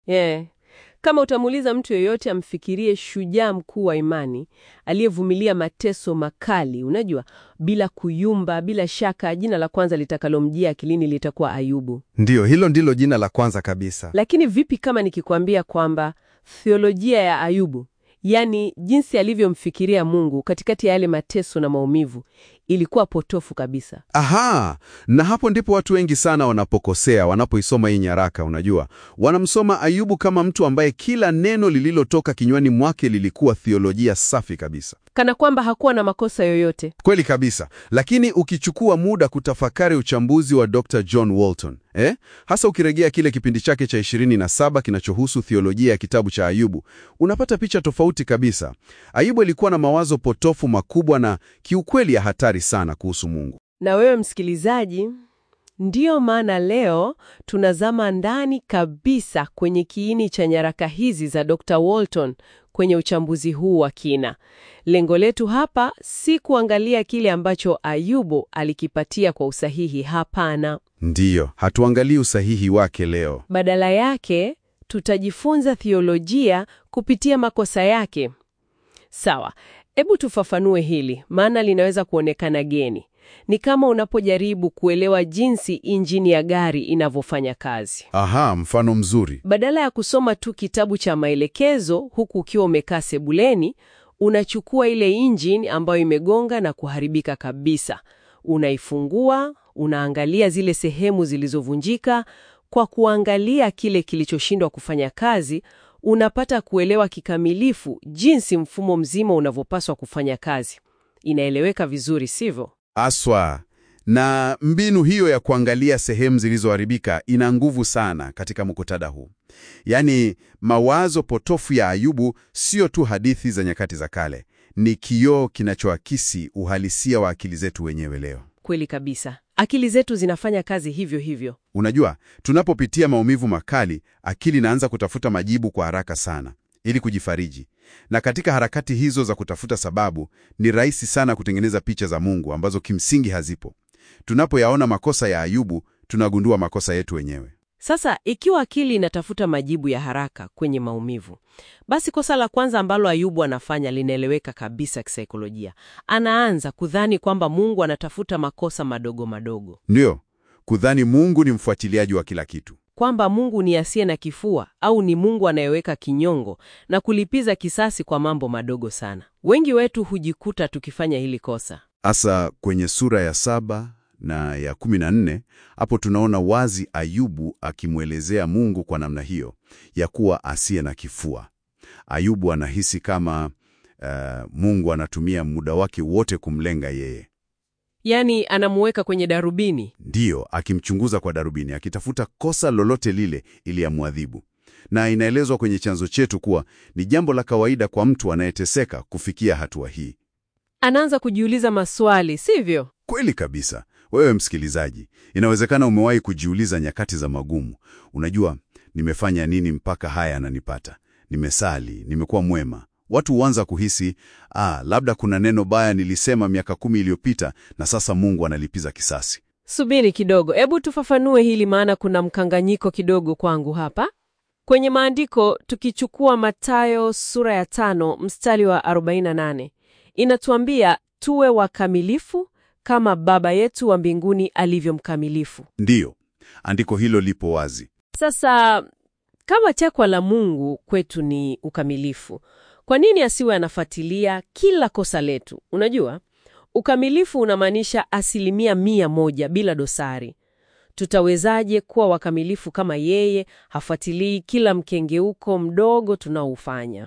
Yeah. Kama utamuuliza mtu yeyote amfikirie shujaa mkuu wa imani aliyevumilia mateso makali, unajua, bila kuyumba, bila shaka jina la kwanza litakalomjia akilini litakuwa Ayubu. Ndiyo, hilo ndilo jina la kwanza kabisa. Lakini vipi kama nikikwambia kwamba theolojia ya Ayubu, yaani jinsi alivyomfikiria Mungu katikati ya yale mateso na maumivu, ilikuwa potofu kabisa? Aha, na hapo ndipo watu wengi sana wanapokosea wanapoisoma hii nyaraka. Unajua, wanamsoma Ayubu kama mtu ambaye kila neno lililotoka kinywani mwake lilikuwa theolojia safi kabisa. Kana kwamba hakuwa na makosa yoyote. Kweli kabisa, lakini ukichukua muda kutafakari uchambuzi wa Dr. John Walton eh, hasa ukirejea kile kipindi chake cha 27 kinachohusu theolojia ya kitabu cha Ayubu, unapata picha tofauti kabisa. Ayubu alikuwa na mawazo potofu makubwa na kiukweli ya hatari sana kuhusu Mungu. Na wewe msikilizaji, ndiyo maana leo tunazama ndani kabisa kwenye kiini cha nyaraka hizi za Dr. Walton kwenye uchambuzi huu wa kina. Lengo letu hapa si kuangalia kile ambacho Ayubu alikipatia kwa usahihi, hapana. Ndiyo, hatuangalii usahihi wake leo. Badala yake tutajifunza theolojia kupitia makosa yake. Sawa, hebu tufafanue hili, maana linaweza kuonekana geni. Ni kama unapojaribu kuelewa jinsi injini ya gari inavyofanya kazi. Aha, mfano mzuri. Badala ya kusoma tu kitabu cha maelekezo huku ukiwa umekaa sebuleni, unachukua ile injini ambayo imegonga na kuharibika kabisa, unaifungua, unaangalia zile sehemu zilizovunjika. Kwa kuangalia kile kilichoshindwa kufanya kazi, unapata kuelewa kikamilifu jinsi mfumo mzima unavyopaswa kufanya kazi. Inaeleweka vizuri, sivyo? Aswa. Na mbinu hiyo ya kuangalia sehemu zilizoharibika ina nguvu sana katika muktadha huu. Yaani, mawazo potofu ya Ayubu sio tu hadithi za nyakati za kale, ni kioo kinachoakisi uhalisia wa akili zetu wenyewe leo. Kweli kabisa, akili zetu zinafanya kazi hivyo hivyo. Unajua, tunapopitia maumivu makali, akili inaanza kutafuta majibu kwa haraka sana ili kujifariji. Na katika harakati hizo za kutafuta sababu, ni rahisi sana kutengeneza picha za Mungu ambazo kimsingi hazipo. Tunapoyaona makosa ya Ayubu, tunagundua makosa yetu wenyewe. Sasa ikiwa akili inatafuta majibu ya haraka kwenye maumivu, basi kosa la kwanza ambalo Ayubu anafanya linaeleweka kabisa kisaikolojia. Anaanza kudhani kwamba Mungu anatafuta makosa madogo madogo, Ndiyo, kudhani Mungu ni mfuatiliaji wa kila kitu. kwamba Mungu ni asiye na kifua au ni Mungu anayeweka kinyongo na kulipiza kisasi kwa mambo madogo sana. Wengi wetu hujikuta tukifanya hili kosa. Hasa kwenye sura ya saba na ya kumi na nne hapo tunaona wazi Ayubu akimwelezea Mungu kwa namna hiyo ya kuwa asiye na kifua. Ayubu anahisi kama uh, Mungu anatumia muda wake wote kumlenga yeye, Yaani anamuweka kwenye darubini. ndiyo akimchunguza kwa darubini, akitafuta kosa lolote lile ili amwadhibu. Na inaelezwa kwenye chanzo chetu kuwa ni jambo la kawaida kwa mtu anayeteseka kufikia hatua hii. Anaanza kujiuliza maswali, sivyo? Kweli kabisa. Wewe msikilizaji, inawezekana umewahi kujiuliza nyakati za magumu, unajua, nimefanya nini mpaka haya yananipata? Nimesali, nimekuwa mwema. Watu huanza kuhisi ah, labda kuna neno baya nilisema miaka kumi iliyopita na sasa Mungu analipiza kisasi. Subiri kidogo, hebu tufafanue hili, maana kuna mkanganyiko kidogo kwangu hapa. Kwenye maandiko, tukichukua Mathayo sura ya tano mstari wa 48 inatuambia tuwe wakamilifu kama Baba yetu wa mbinguni alivyo mkamilifu. Ndiyo, andiko hilo lipo wazi. Sasa kama takwa la Mungu kwetu ni ukamilifu, kwa nini asiwe anafuatilia kila kosa letu? Unajua, ukamilifu unamaanisha asilimia mia moja bila dosari. Tutawezaje kuwa wakamilifu kama yeye hafuatilii kila mkengeuko mdogo tunaoufanya?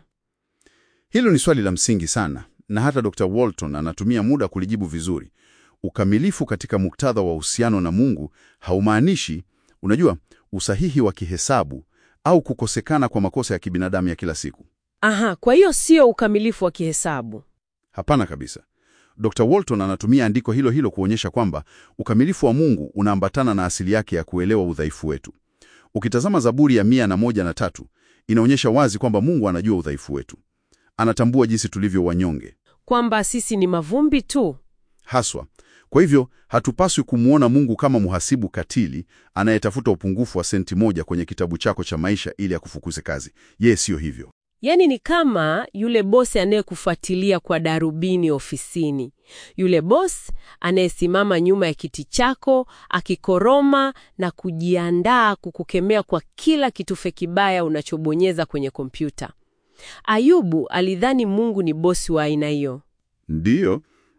Hilo ni swali la msingi sana, na hata Dr. Walton anatumia muda kulijibu vizuri. Ukamilifu katika muktadha wa uhusiano na Mungu haumaanishi, unajua, usahihi wa kihesabu au kukosekana kwa makosa ya kibinadamu ya kila siku. Aha, kwa hiyo sio ukamilifu wa kihesabu. Hapana kabisa. Dr. Walton anatumia andiko hilo hilo kuonyesha kwamba ukamilifu wa Mungu unaambatana na asili yake ya kuelewa udhaifu wetu. Ukitazama Zaburi ya mia na moja na tatu inaonyesha wazi kwamba Mungu anajua udhaifu wetu, anatambua jinsi tulivyo wanyonge Kwamba sisi ni mavumbi tu. haswa Kwa hivyo hatupaswi kumwona Mungu kama mhasibu katili anayetafuta upungufu wa senti moja kwenye kitabu chako cha maisha ili akufukuze kazi. Yeye siyo hivyo. Yaani ni kama yule bosi anayekufuatilia kwa darubini ofisini, yule bosi anayesimama nyuma ya kiti chako akikoroma na kujiandaa kukukemea kwa kila kitufe kibaya unachobonyeza kwenye kompyuta. Ayubu alidhani Mungu ni bosi wa aina hiyo. Ndiyo,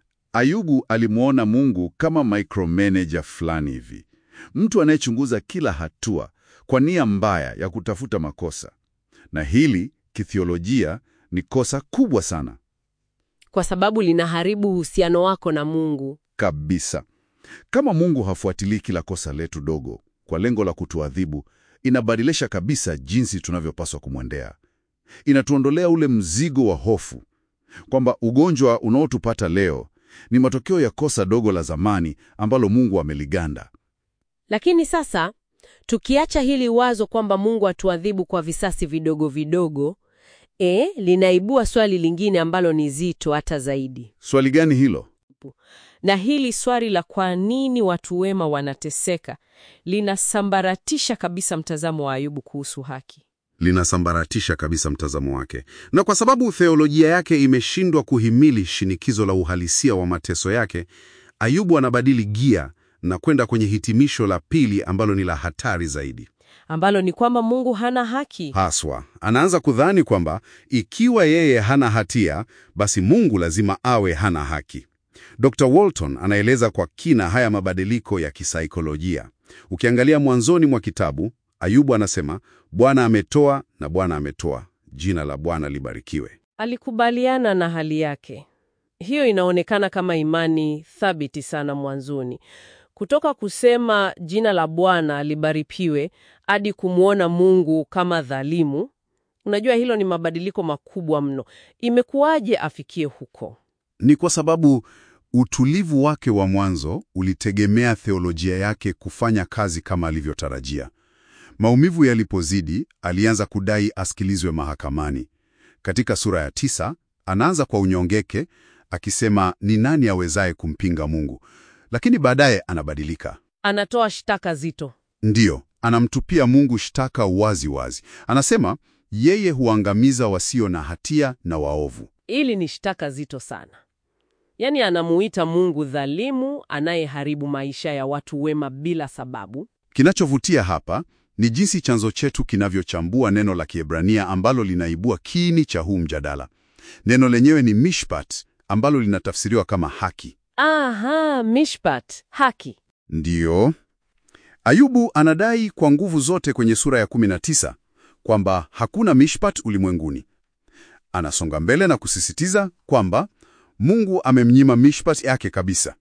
Ayubu alimwona Mungu kama micromanager fulani hivi, mtu anayechunguza kila hatua kwa nia mbaya ya kutafuta makosa, na hili kithiolojia ni kosa kubwa sana kwa sababu linaharibu uhusiano wako na Mungu. kabisa. Kama Mungu hafuatilii kila kosa letu dogo kwa lengo la kutuadhibu, inabadilisha kabisa jinsi tunavyopaswa kumwendea. Inatuondolea ule mzigo wa hofu kwamba ugonjwa unaotupata leo ni matokeo ya kosa dogo la zamani ambalo Mungu ameliganda. Lakini sasa tukiacha hili wazo kwamba Mungu atuadhibu kwa visasi vidogo vidogo, e, linaibua swali lingine ambalo ni zito hata zaidi. Swali gani hilo? Na hili swali la kwa nini watu wema wanateseka linasambaratisha kabisa mtazamo wa Ayubu kuhusu haki. Linasambaratisha kabisa mtazamo wake, na kwa sababu theolojia yake imeshindwa kuhimili shinikizo la uhalisia wa mateso yake, Ayubu anabadili gia na kwenda kwenye hitimisho la pili ambalo ni la hatari zaidi. Ambalo ni kwamba Mungu hana haki. Haswa anaanza kudhani kwamba ikiwa yeye hana hatia, basi Mungu lazima awe hana haki. Dr. Walton anaeleza kwa kina haya mabadiliko ya kisaikolojia. Ukiangalia mwanzoni mwa kitabu, Ayubu anasema Bwana ametoa na Bwana ametoa, jina la Bwana libarikiwe. Alikubaliana na hali yake. Hiyo inaonekana kama imani thabiti sana mwanzoni. Kutoka kusema jina la Bwana libarikiwe hadi kumwona Mungu kama dhalimu. Unajua hilo ni mabadiliko makubwa mno. Imekuwaje afikie huko? Ni kwa sababu utulivu wake wa mwanzo ulitegemea theolojia yake kufanya kazi kama alivyotarajia. Maumivu yalipozidi, alianza kudai asikilizwe mahakamani. Katika sura ya tisa, anaanza kwa unyongeke akisema ni nani awezaye kumpinga Mungu? Lakini baadaye anabadilika. Anatoa shtaka zito. Ndiyo, anamtupia Mungu shtaka wazi wazi. Anasema yeye huangamiza wasio na hatia na waovu. Hili ni shtaka zito sana. Yaani anamuita Mungu dhalimu anayeharibu maisha ya watu wema bila sababu. Kinachovutia hapa ni jinsi chanzo chetu kinavyochambua neno la Kiebrania ambalo linaibua kiini cha huu mjadala. Neno lenyewe ni mishpat, ambalo linatafsiriwa kama haki. Aha, mishpat, haki. Ndiyo, Ayubu anadai kwa nguvu zote kwenye sura ya 19 kwamba hakuna mishpat ulimwenguni. Anasonga mbele na kusisitiza kwamba Mungu amemnyima mishpat yake kabisa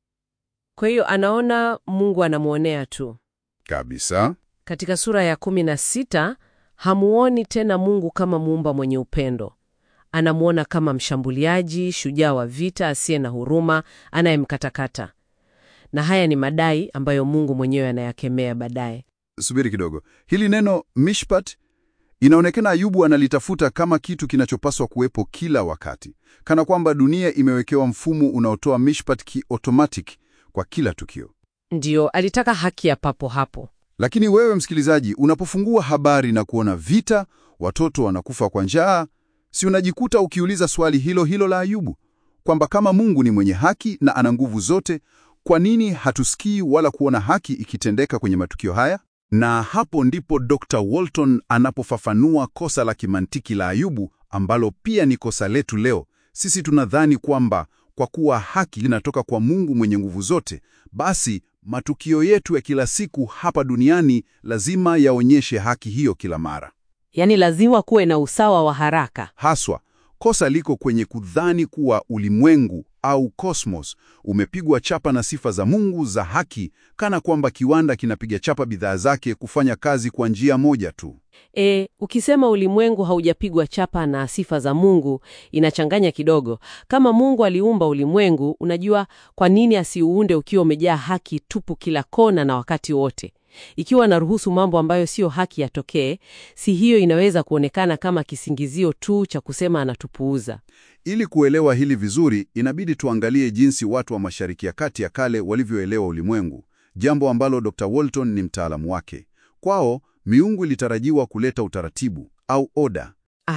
Kwa hiyo anaona Mungu anamwonea tu. kabisa. Katika sura ya 16 hamuoni tena Mungu kama muumba mwenye upendo. Anamwona kama mshambuliaji, shujaa wa vita asiye na huruma, anayemkatakata. Na haya ni madai ambayo Mungu mwenyewe anayakemea baadaye. Subiri kidogo, hili neno mishpat inaonekana Ayubu analitafuta kama kitu kinachopaswa kuwepo kila wakati, kana kwamba dunia imewekewa mfumo unaotoa mishpat ki-automatic kwa kila tukio. Ndiyo, alitaka haki ya papo hapo. Lakini wewe msikilizaji, unapofungua habari na kuona vita, watoto wanakufa kwa njaa, si unajikuta ukiuliza swali hilo hilo la Ayubu, kwamba kama Mungu ni mwenye haki na ana nguvu zote, kwa nini hatusikii wala kuona haki ikitendeka kwenye matukio haya? Na hapo ndipo Dr. Walton anapofafanua kosa la kimantiki la Ayubu ambalo pia ni kosa letu leo. Sisi tunadhani kwamba kwa kuwa haki linatoka kwa Mungu mwenye nguvu zote, basi matukio yetu ya kila siku hapa duniani lazima yaonyeshe haki hiyo kila mara. Yaani lazima kuwe na usawa wa haraka. Haswa, kosa liko kwenye kudhani kuwa ulimwengu au kosmos umepigwa chapa na sifa za Mungu za haki, kana kwamba kiwanda kinapiga chapa bidhaa zake kufanya kazi kwa njia moja tu. E, ukisema ulimwengu haujapigwa chapa na sifa za Mungu inachanganya kidogo. Kama Mungu aliumba ulimwengu, unajua kwa nini asiuunde ukiwa umejaa haki tupu kila kona na wakati wote? Ikiwa anaruhusu mambo ambayo siyo haki yatokee, si hiyo inaweza kuonekana kama kisingizio tu cha kusema anatupuuza? Ili kuelewa hili vizuri, inabidi tuangalie jinsi watu wa Mashariki ya Kati ya kale walivyoelewa ulimwengu, jambo ambalo Dr. Walton ni mtaalamu wake. Kwao, miungu ilitarajiwa kuleta utaratibu au oda.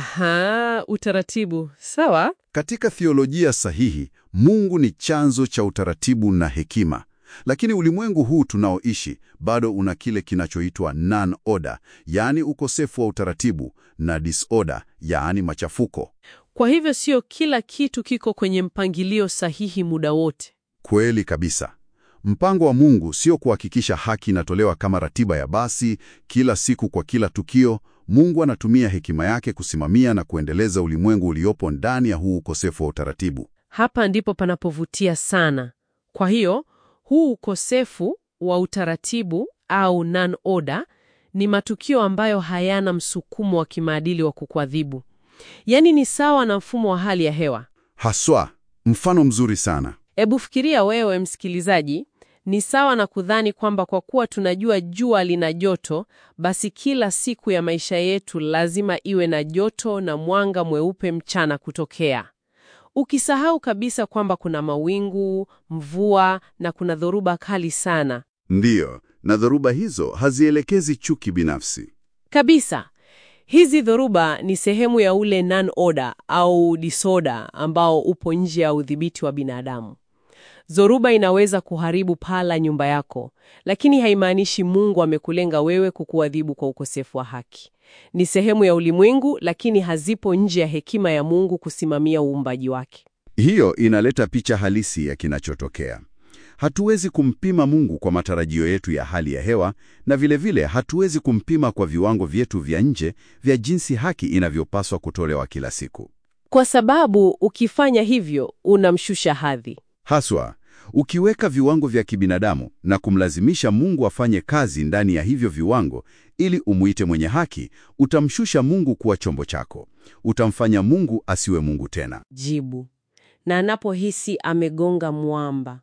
Aha, utaratibu. Sawa. Katika theolojia sahihi, Mungu ni chanzo cha utaratibu na hekima. Lakini ulimwengu huu tunaoishi bado una kile kinachoitwa non-order, yaani ukosefu wa utaratibu, na disorder, yaani machafuko. Kwa hivyo sio kila kitu kiko kwenye mpangilio sahihi muda wote. Kweli kabisa. Mpango wa Mungu sio kuhakikisha haki inatolewa kama ratiba ya basi kila siku kwa kila tukio. Mungu anatumia hekima yake kusimamia na kuendeleza ulimwengu uliopo ndani ya huu ukosefu wa utaratibu. Hapa ndipo panapovutia sana. Kwa hiyo huu ukosefu wa utaratibu au non-order ni matukio ambayo hayana msukumo wa kimaadili wa kukuadhibu. Yaani ni sawa na mfumo wa hali ya hewa. Haswa, mfano mzuri sana. Ebu fikiria wewe msikilizaji, ni sawa na kudhani kwamba kwa kuwa tunajua jua lina joto, basi kila siku ya maisha yetu lazima iwe na joto na mwanga mweupe mchana kutokea. Ukisahau kabisa kwamba kuna mawingu, mvua na kuna dhoruba kali sana. Ndiyo, na dhoruba hizo hazielekezi chuki binafsi. Kabisa. Hizi dhoruba ni sehemu ya ule non-order au disorder ambao upo nje ya udhibiti wa binadamu. Dhoruba inaweza kuharibu paa la nyumba yako, lakini haimaanishi Mungu amekulenga wewe kukuadhibu kwa ukosefu wa haki. Ni sehemu ya ulimwengu, lakini hazipo nje ya hekima ya Mungu kusimamia uumbaji wake. Hiyo inaleta picha halisi ya kinachotokea. Hatuwezi kumpima Mungu kwa matarajio yetu ya hali ya hewa, na vilevile vile hatuwezi kumpima kwa viwango vyetu vya nje vya jinsi haki inavyopaswa kutolewa kila siku. Kwa sababu ukifanya hivyo unamshusha hadhi. Haswa, ukiweka viwango vya kibinadamu na kumlazimisha Mungu afanye kazi ndani ya hivyo viwango ili umuite mwenye haki, utamshusha Mungu kuwa chombo chako. Utamfanya Mungu asiwe Mungu tena. Jibu. Na anapohisi amegonga mwamba,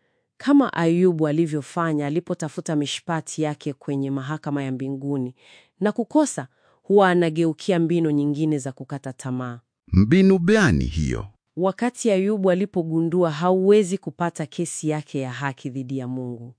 kama Ayubu alivyofanya alipotafuta mishpati yake kwenye mahakama ya mbinguni na kukosa, huwa anageukia mbinu nyingine za kukata tamaa. Mbinu gani hiyo? Wakati Ayubu alipogundua hauwezi kupata kesi yake ya haki dhidi ya Mungu,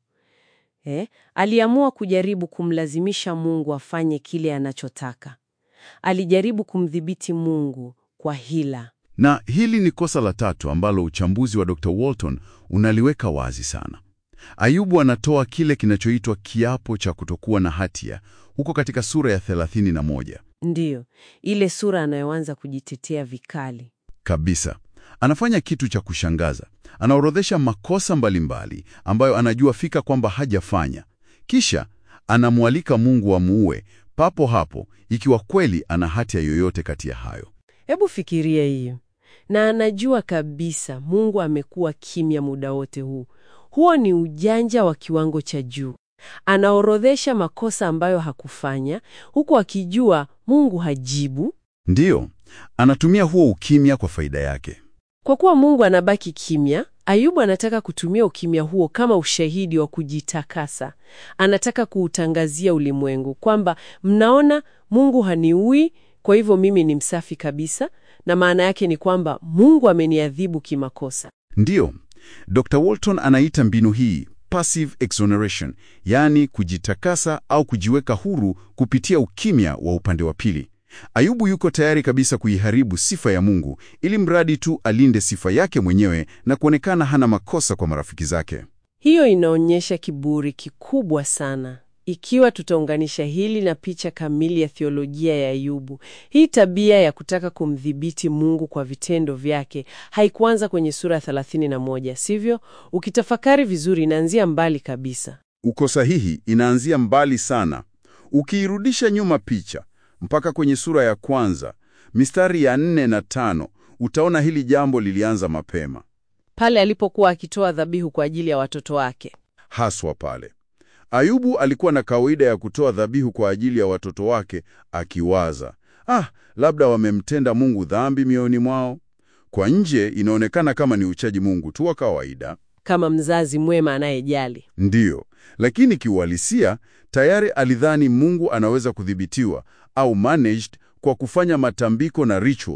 eh, aliamua kujaribu kumlazimisha Mungu afanye kile anachotaka. Alijaribu kumdhibiti Mungu kwa hila. Na hili ni kosa la tatu ambalo uchambuzi wa Dr. Walton unaliweka wazi sana. Ayubu anatoa kile kinachoitwa kiapo cha kutokuwa na hatia huko katika sura ya 31. Ndiyo, ile sura anayoanza kujitetea vikali. Kabisa. Anafanya kitu cha kushangaza. Anaorodhesha makosa mbalimbali ambayo anajua fika kwamba hajafanya. Kisha anamwalika Mungu amuue papo hapo ikiwa kweli ana hatia yoyote kati ya hayo. Hebu fikiria hiyo. Na anajua kabisa Mungu amekuwa kimya muda wote huu. Huo ni ujanja wa kiwango cha juu. Anaorodhesha makosa ambayo hakufanya, huku akijua Mungu hajibu. Ndiyo, anatumia huo ukimya kwa faida yake. Kwa kuwa Mungu anabaki kimya, Ayubu anataka kutumia ukimya huo kama ushahidi wa kujitakasa. Anataka kuutangazia ulimwengu kwamba mnaona, Mungu haniui, kwa hivyo mimi ni msafi kabisa, na maana yake ni kwamba Mungu ameniadhibu kimakosa. Ndiyo, Dr. Walton anaita mbinu hii passive exoneration, yaani kujitakasa au kujiweka huru kupitia ukimya wa upande wa pili. Ayubu yuko tayari kabisa kuiharibu sifa ya Mungu ili mradi tu alinde sifa yake mwenyewe na kuonekana hana makosa kwa marafiki zake. Hiyo inaonyesha kiburi kikubwa sana. Ikiwa tutaunganisha hili na picha kamili ya theolojia ya Ayubu, hii tabia ya kutaka kumdhibiti Mungu kwa vitendo vyake haikuanza kwenye sura 31, sivyo? Ukitafakari vizuri, inaanzia mbali kabisa. Uko sahihi, inaanzia mbali sana. Ukiirudisha nyuma picha mpaka kwenye sura ya kwanza mistari ya nne na tano utaona hili jambo lilianza mapema, Pale alipokuwa akitoa dhabihu kwa ajili ya watoto wake. haswa pale Ayubu alikuwa na kawaida ya kutoa dhabihu kwa ajili ya watoto wake, akiwaza ah, labda wamemtenda Mungu dhambi mioyoni mwao. Kwa nje inaonekana kama ni uchaji Mungu tu wa kawaida, Kama mzazi mwema anayejali. ndiyo, lakini kiuhalisia tayari alidhani Mungu anaweza kudhibitiwa au managed kwa kufanya matambiko na rituals.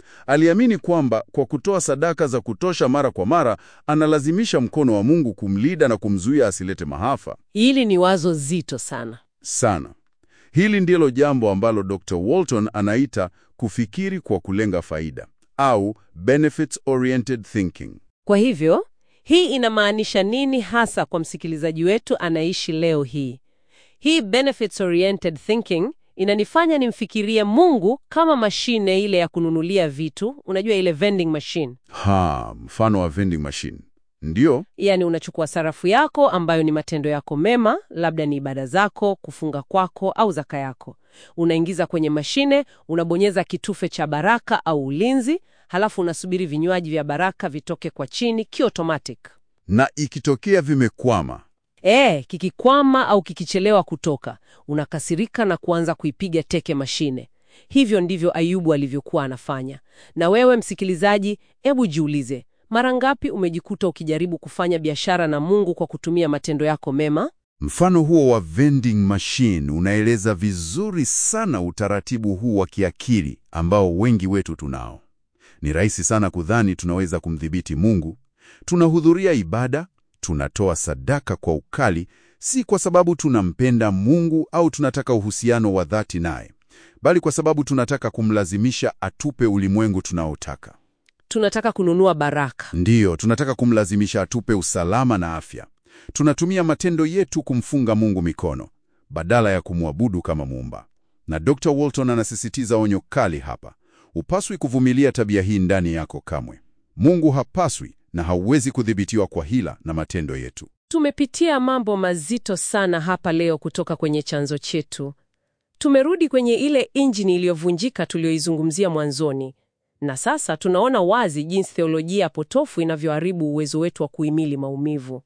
Aliamini kwamba kwa kutoa sadaka za kutosha mara kwa mara, analazimisha mkono wa Mungu kumlinda na kumzuia asilete maafa. Hili ni wazo zito sana. Sana. Hili ndilo jambo ambalo Dr. Walton anaita kufikiri kwa kulenga faida au benefits oriented thinking. Kwa hivyo, hii inamaanisha nini hasa kwa msikilizaji wetu anaishi leo hii? Hii benefits oriented thinking inanifanya nimfikirie Mungu kama mashine ile ya kununulia vitu, unajua ile vending machine. Ha, mfano wa vending machine. Ndiyo, Yaani unachukua sarafu yako ambayo ni matendo yako mema, labda ni ibada zako, kufunga kwako au zaka yako. Unaingiza kwenye mashine, unabonyeza kitufe cha baraka au ulinzi, halafu unasubiri vinywaji vya baraka vitoke kwa chini kiotomatic. na ikitokea vimekwama, E, kikikwama au kikichelewa kutoka, unakasirika na kuanza kuipiga teke mashine. Hivyo ndivyo Ayubu alivyokuwa anafanya. Na wewe msikilizaji, hebu jiulize, mara ngapi umejikuta ukijaribu kufanya biashara na Mungu kwa kutumia matendo yako mema? Mfano huo wa vending machine unaeleza vizuri sana utaratibu huu wa kiakili ambao wengi wetu tunao. Ni rahisi sana kudhani tunaweza kumdhibiti Mungu. Tunahudhuria ibada, tunatoa sadaka kwa ukali, si kwa sababu tunampenda Mungu au tunataka uhusiano wa dhati naye, bali kwa sababu tunataka kumlazimisha atupe ulimwengu tunaotaka. Tunataka kununua baraka. Ndiyo, tunataka kumlazimisha atupe usalama na afya. Tunatumia matendo yetu kumfunga Mungu mikono badala ya kumwabudu kama muumba. Na Dr. Walton anasisitiza onyo kali hapa: hupaswi kuvumilia tabia hii ndani yako kamwe. Mungu hapaswi na hauwezi kudhibitiwa kwa hila na matendo yetu. Tumepitia mambo mazito sana hapa leo kutoka kwenye chanzo chetu. Tumerudi kwenye ile injini iliyovunjika tuliyoizungumzia mwanzoni, na sasa tunaona wazi jinsi theolojia potofu inavyoharibu uwezo wetu wa kuhimili maumivu.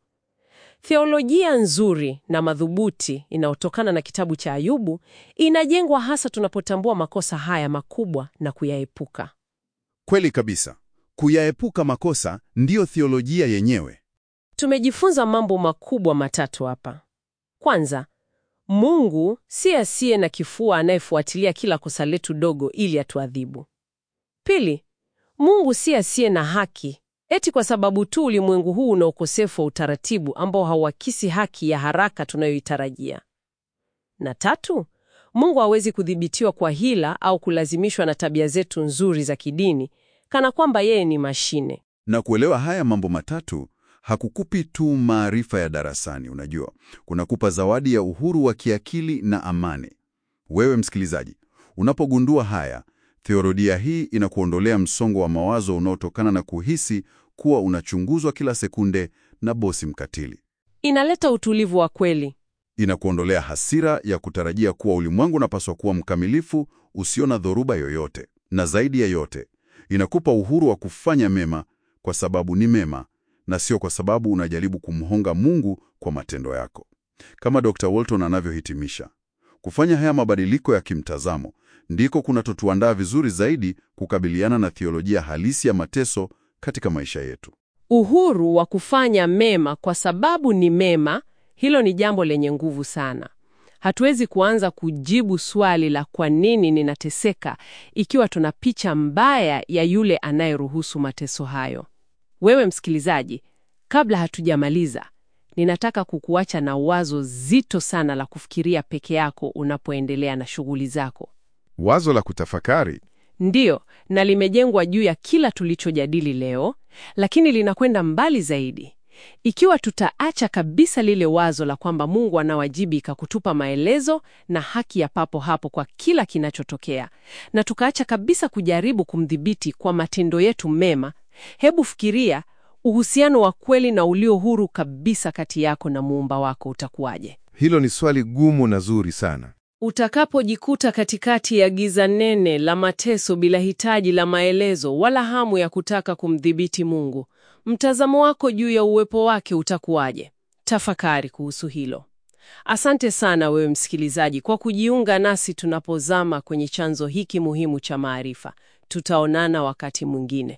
Theolojia nzuri na madhubuti inayotokana na kitabu cha Ayubu inajengwa hasa tunapotambua makosa haya makubwa na kuyaepuka. Kweli kabisa, kuyaepuka makosa ndiyo theolojia yenyewe. Tumejifunza mambo makubwa matatu hapa. Kwanza, Mungu si asiye na kifua anayefuatilia kila kosa letu dogo ili atuadhibu. Pili, Mungu si asiye na haki eti kwa sababu tu ulimwengu huu una ukosefu wa utaratibu ambao hauakisi haki ya haraka tunayoitarajia. Na tatu, Mungu hawezi kudhibitiwa kwa hila au kulazimishwa na tabia zetu nzuri za kidini kana kwamba yeye ni mashine. Na kuelewa haya mambo matatu hakukupi tu maarifa ya darasani, unajua, kunakupa zawadi ya uhuru wa kiakili na amani. Wewe msikilizaji, unapogundua haya, theolojia hii inakuondolea msongo wa mawazo unaotokana na kuhisi kuwa unachunguzwa kila sekunde na bosi mkatili. Inaleta utulivu wa kweli. Inakuondolea hasira ya kutarajia kuwa ulimwengu unapaswa kuwa mkamilifu, usio na dhoruba yoyote, na zaidi ya yote, inakupa uhuru wa kufanya mema kwa sababu ni mema na sio kwa sababu unajaribu kumhonga Mungu kwa matendo yako. Kama Dr. Walton anavyohitimisha, kufanya haya mabadiliko ya kimtazamo ndiko kunatotuandaa vizuri zaidi kukabiliana na theolojia halisi ya mateso katika maisha yetu. Uhuru wa kufanya mema kwa sababu ni mema, hilo ni jambo lenye nguvu sana. Hatuwezi kuanza kujibu swali la kwa nini ninateseka ikiwa tuna picha mbaya ya yule anayeruhusu mateso hayo. Wewe msikilizaji, kabla hatujamaliza, ninataka kukuacha na wazo zito sana la kufikiria peke yako unapoendelea na shughuli zako. Wazo la kutafakari. Ndiyo, na limejengwa juu ya kila tulichojadili leo, lakini linakwenda mbali zaidi. Ikiwa tutaacha kabisa lile wazo la kwamba Mungu anawajibika kutupa maelezo na haki ya papo hapo kwa kila kinachotokea, na tukaacha kabisa kujaribu kumdhibiti kwa matendo yetu mema, hebu fikiria uhusiano wa kweli na ulio huru kabisa kati yako na muumba wako utakuwaje? Hilo ni swali gumu na zuri sana. Utakapojikuta katikati ya giza nene la mateso bila hitaji la maelezo wala hamu ya kutaka kumdhibiti Mungu, mtazamo wako juu ya uwepo wake utakuwaje? Tafakari kuhusu hilo. Asante sana wewe msikilizaji kwa kujiunga nasi tunapozama kwenye chanzo hiki muhimu cha maarifa. Tutaonana wakati mwingine.